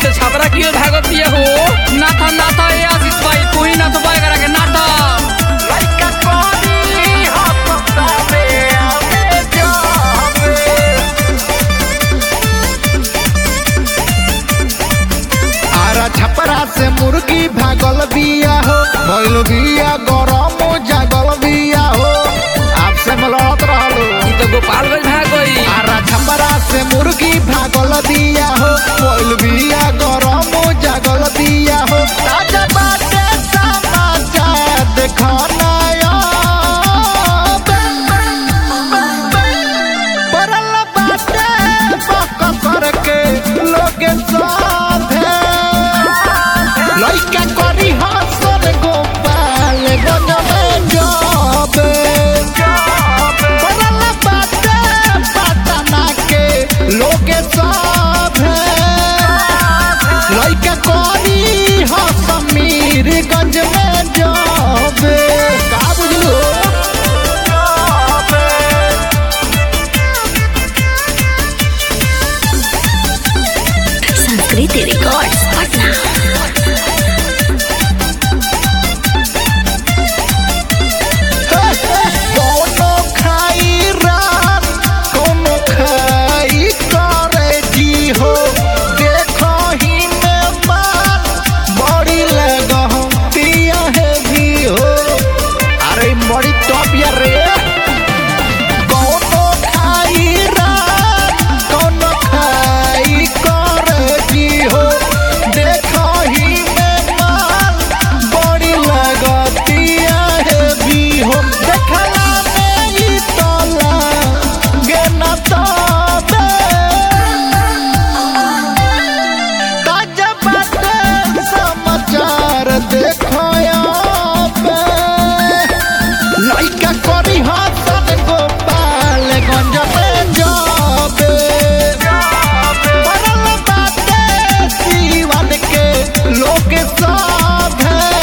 से छपरा कियो भागत दिए हो ना था ना था ए आशीष भाई तू ही ना तो बाय करा के ना था लइका कोरी हपतावे आवे जावे आरा छपरा से मुर्गी भागल बिया हो भइल बिया गरम जागल बिया हो आपसे मलत रहलो ई तो गोपालगंज भाग गई आरा छपरा से मुर्गी भागल बिया हो भइल बिया गरम जागल बिया हो ताजा बाटे समाचार देखना परल बाटे बक करके लोगे साथे लइका करी हसर गोपाल गजबे जाबे परल बाटे पटना के लोगे साथे लइका करी हसमीर गंज में जाबे का बुझलो संस्कृति रिकॉर्ड्स पटना कोनो खाई रात कोनो खाई करे जी हो देखो ही में मान बड़ी लगतिया है भी हो अरे बड़ी टॉप यार रे कोनो खाई रात कोनो खाई करे जी हो देखो ही में मान बड़ी लगतिया है भी हो देखला में ही तोला गे न तबे ताजा बाटे समाचार देखो पे लइका करी हसन गोपाल गंज में जाबे परल बाटे जीवन के लोग सब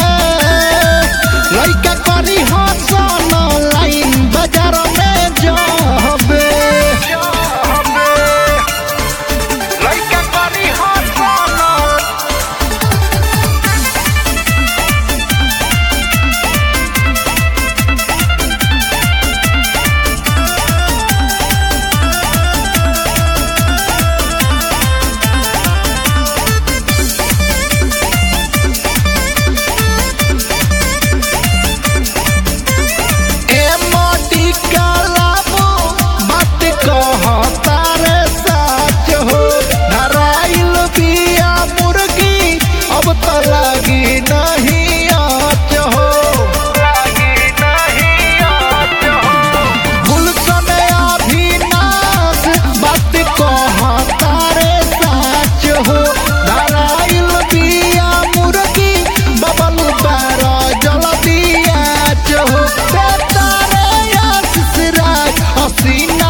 लइका करी हसन लाइन बाजार में जाबे लइका करी हसन ए मोटी कालाबू बात कहता रे सच हो धराइल बिया मुर्गी अब तो लगी नहीं आच हो गुलशन अभिनाश बात कहता रे सच हो धराइल बिया मुर्गी बबल बारा जल दिया हो बेतारे आशीष राज हसीना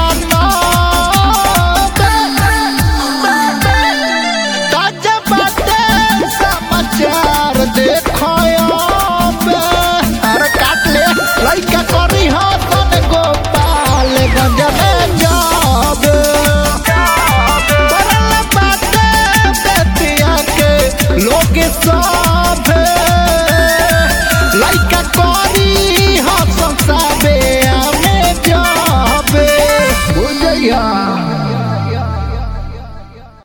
ताजा बाटे समाचार देखो अरे काट ले लइका करी हसन गोपाल गंज में जाबे परल बाटे बेतिया के लोग सब लइका करी